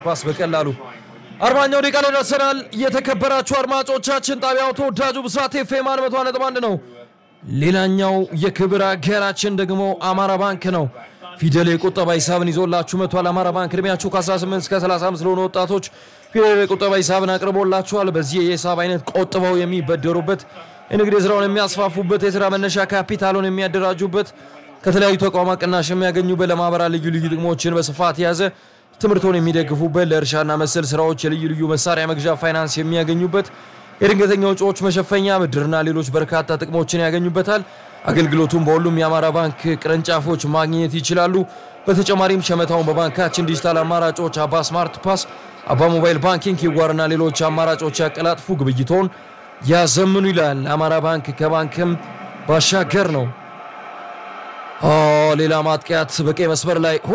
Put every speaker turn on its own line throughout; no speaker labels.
ኳስ በቀላሉ አርባኛው ደቂቃ ላይ ደርሰናል። የተከበራችሁ አድማጮቻችን ጣቢያው ተወዳጁ ብስራት ኤፍኤም መቶ ነጥብ አንድ ነው። ሌላኛው የክብር አጋራችን ደግሞ አማራ ባንክ ነው። ፊደል የቁጠባ ሂሳብን ይዞላችሁ መጥቷል። አማራ ባንክ እድሜያችሁ ከ18 እስከ 35 ለሆኑ ወጣቶች ፊደል የቁጠባ ሂሳብን አቅርቦላችኋል። በዚህ የሂሳብ አይነት ቆጥበው የሚበደሩበት የንግድ ስራውን የሚያስፋፉበት የስራ መነሻ ካፒታሉን የሚያደራጁበት ከተለያዩ ተቋማት ቅናሽ የሚያገኙበት ለማህበራ ልዩ ልዩ ጥቅሞችን በስፋት የያዘ ትምህርቶን የሚደግፉበት ለእርሻና መሰል ስራዎች የልዩ ልዩ መሳሪያ መግዣ ፋይናንስ የሚያገኙበት የድንገተኛ ወጪዎች መሸፈኛ ብድርና ሌሎች በርካታ ጥቅሞችን ያገኙበታል። አገልግሎቱን በሁሉም የአማራ ባንክ ቅርንጫፎች ማግኘት ይችላሉ። በተጨማሪም ሸመታውን በባንካችን ዲጂታል አማራጮች አባ ስማርት ፓስ፣ አባ ሞባይል ባንኪንግ፣ ኪዋርና ሌሎች አማራጮች ያቀላጥፉ፣ ግብይቶን ያዘምኑ ይላል። አማራ ባንክ ከባንክም ባሻገር ነው። ሌላ ማጥቃት በቀይ መስመር ላይ ሆ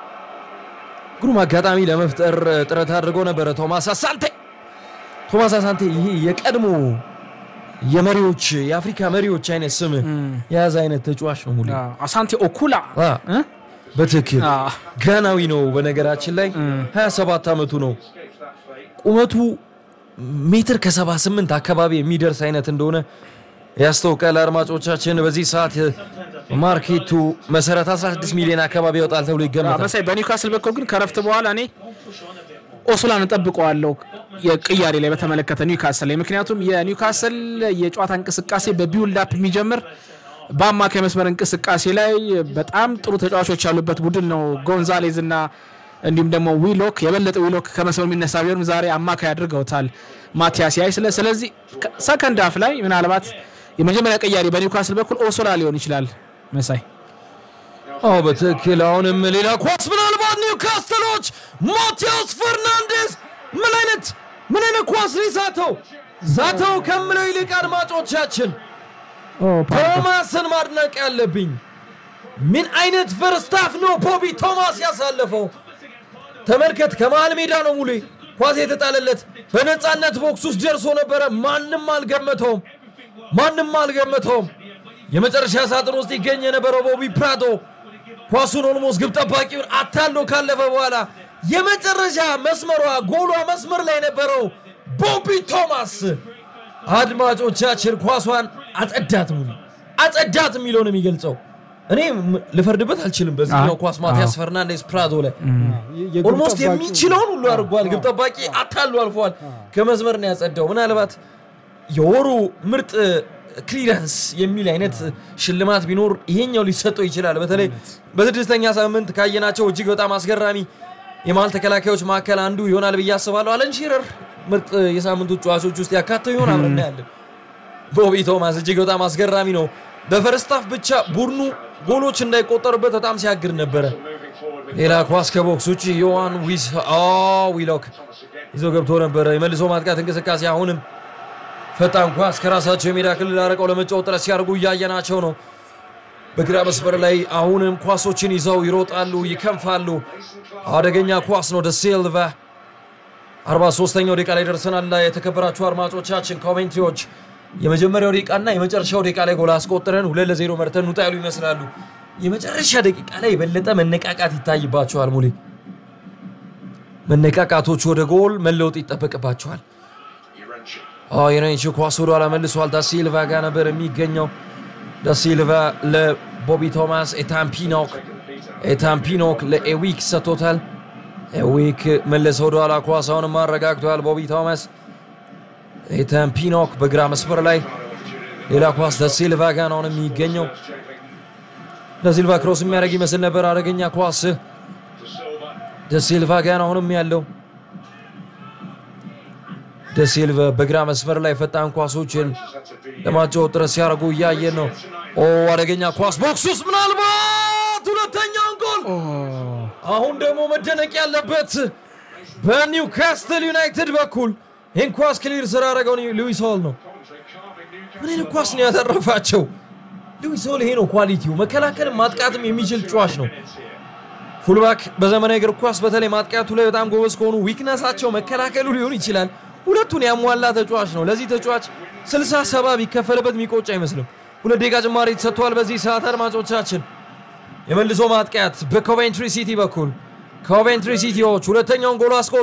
ግሩም አጋጣሚ ለመፍጠር ጥረት አድርጎ ነበረ ቶማስ አሳንቴ። ቶማስ አሳንቴ ይሄ የቀድሞ የመሪዎች የአፍሪካ መሪዎች አይነት ስም የያዘ አይነት ተጫዋች ነው። ሙሉ
አሳንቴ ኦኩላ
በትክክል ጋናዊ ነው። በነገራችን ላይ 27 ዓመቱ ነው። ቁመቱ ሜትር ከ78 አካባቢ የሚደርስ አይነት እንደሆነ ያስታውቃል። አድማጮቻችን በዚህ ሰዓት ማርኬቱ መሰረት 16 ሚሊዮን አካባቢ ይወጣል ተብሎ ይገመታል።
መሳይ በኒውካስል በኩል ግን ከረፍት በኋላ እኔ ኦስላን እጠብቀዋለሁ የቅያሬ ላይ በተመለከተ ኒውካስል ላይ ምክንያቱም የኒውካስል የጨዋታ እንቅስቃሴ በቢውልድ አፕ የሚጀምር በአማካይ መስመር እንቅስቃሴ ላይ በጣም ጥሩ ተጫዋቾች ያሉበት ቡድን ነው። ጎንዛሌዝ እና እንዲሁም ደግሞ ዊሎክ የበለጠ ዊሎክ ከመስመር የሚነሳ ቢሆንም ዛሬ አማካይ አድርገውታል ማቲያስ ያይስለ። ስለዚህ ሰከንድ አፍ ላይ ምናልባት የመጀመሪያ ቀያሪ በኒውካስል በኩል ኦሶላ ሊሆን ይችላል። መሳይ
አዎ በትክክል አሁንም ሌላ ኳስ ምናልባት ኒውካስትሎች ማቲያስ ፈርናንዴዝ ምን አይነት ምን አይነት ኳስ ነው የሳተው? ዛተው ከምለው ይልቅ አድማጮቻችን ቶማስን ማድነቅ ያለብኝ ምን አይነት ፈርስታፍ ነው ቦቢ ቶማስ ያሳለፈው። ተመልከት፣ ከመሃል ሜዳ ነው ሙሌ ኳስ የተጣለለት በነፃነት ቦክስ ውስጥ ደርሶ ነበረ። ማንም አልገመተውም፣ ማንም አልገመተውም። የመጨረሻ ሳጥን ውስጥ ይገኝ የነበረው ቦቢ ፕራዶ ኳሱን ኦልሞስ ግብ ጠባቂውን አታሎ ካለፈ በኋላ የመጨረሻ መስመሯ ጎሏ መስመር ላይ የነበረው ቦቢ ቶማስ አድማጮቻችን ኳሷን አጸዳት፣ ሙሉ አጸዳት የሚለው ነው የሚገልጸው። እኔ ልፈርድበት አልችልም። በዚህኛው ኳስ ማቲያስ ፈርናንዴስ ፕራዶ ላይ ኦልሞስት የሚችለውን ሁሉ አድርጓል። ግብ ጠባቂ አታሎ አልፏል። ከመስመር ነው ያጸዳው። ምናልባት የወሩ ምርጥ ክሊረንስ የሚል አይነት ሽልማት ቢኖር ይሄኛው ሊሰጠው ይችላል። በተለይ በስድስተኛ ሳምንት ካየናቸው እጅግ በጣም አስገራሚ የመሀል ተከላካዮች መካከል አንዱ ይሆናል ብዬ አስባለሁ። አለን ሺረር ምርጥ የሳምንቱ ተጫዋቾች ውስጥ ያካተው ይሆን አብረን እናያለን። ቦቢ ቶማስ እጅግ በጣም አስገራሚ ነው። በፈርስታፍ ብቻ ቡድኑ ጎሎች እንዳይቆጠሩበት በጣም ሲያግር ነበረ። ሌላ ኳስ ከቦክስ ውጭ ዮዋን ዊስ ዊሎክ ይዞ ገብቶ ነበረ። የመልሶ ማጥቃት እንቅስቃሴ አሁንም ፈጣን ኳስ ከራሳቸው የሜዳ ክልል አርቀው ለመጫወት ጥረት ሲያደርጉ እያየናቸው ነው። በግራ መስመር ላይ አሁንም ኳሶችን ይዘው ይሮጣሉ፣ ይከንፋሉ። አደገኛ ኳስ ነው። ደሲልቫ 43ኛው ደቂቃ ላይ ደርሰናል። የተከበራችሁ አድማጮቻችን ኮሜንትሪዎች የመጀመሪያው ደቂቃና የመጨረሻው ደቂቃ ላይ ጎል አስቆጥረን ሁለት ለዜሮ መርተን ውጣ ያሉ ይመስላሉ። የመጨረሻ ደቂቃ ላይ የበለጠ መነቃቃት ይታይባቸዋል። ሙሌ መነቃቃቶች ወደ ጎል መለወጥ ይጠበቅባቸዋል። የነንቺ ኳስ ወደ ኋላ መልሷል። ዳሲልቫ ጋር ነበር የሚገኘው። ዳሲልቫ ለቦቢ ቶማስ፣ ኤታምፒኖክ ኤታምፒኖክ ለኤዊክ ሰጥቶታል። ኤዊክ መለሰ ወደ ኋላ ኳስ አሁንም አረጋግቷል። ቦቢ ቶማስ፣ ኤታምፒኖክ በግራ መስመር ላይ ሌላ ኳስ ዳሲልቫ ጋር ነው የሚገኘው። ዳሲልቫ ክሮስ የሚያደርግ ይመስል ነበር። አደገኛ ኳስ ዳሲልቫ ጋር አሁንም ያለው ደሲልቫ በግራ መስመር ላይ ፈጣን ኳሶችን ለማጫወት ጥረት ሲያደርጉ እያየን ነው። ኦ አደገኛ ኳስ ቦክስ ውስጥ ምናልባት ሁለተኛውን ጎል አሁን ደግሞ መደነቅ ያለበት በኒውካስትል ዩናይትድ በኩል ይህን ኳስ ክሊር ስራ ያደረገው ሉዊስ ሆል ነው። ምን አይነት ኳስ ነው ያተረፋቸው? ሉዊስ ሆል ይሄ ነው ኳሊቲው። መከላከልም ማጥቃትም የሚችል ጨዋች ነው። ፉልባክ በዘመናዊ እግር ኳስ በተለይ ማጥቃቱ ላይ በጣም ጎበዝ ከሆኑ ዊክነሳቸው መከላከሉ ሊሆን ይችላል። ሁለቱን ያሟላ ተጫዋች ነው። ለዚህ ተጫዋች ስልሳ ሰባ ቢከፈልበት የሚቆጭ አይመስልም። ሁለት ደቂቃ ጭማሪ ተሰጥቷል። በዚህ ሰዓት አድማጮቻችን የመልሶ ማጥቃት በኮቬንትሪ ሲቲ በኩል ኮቬንትሪ ሲቲዎች ሁለተኛውን ጎል አስቆ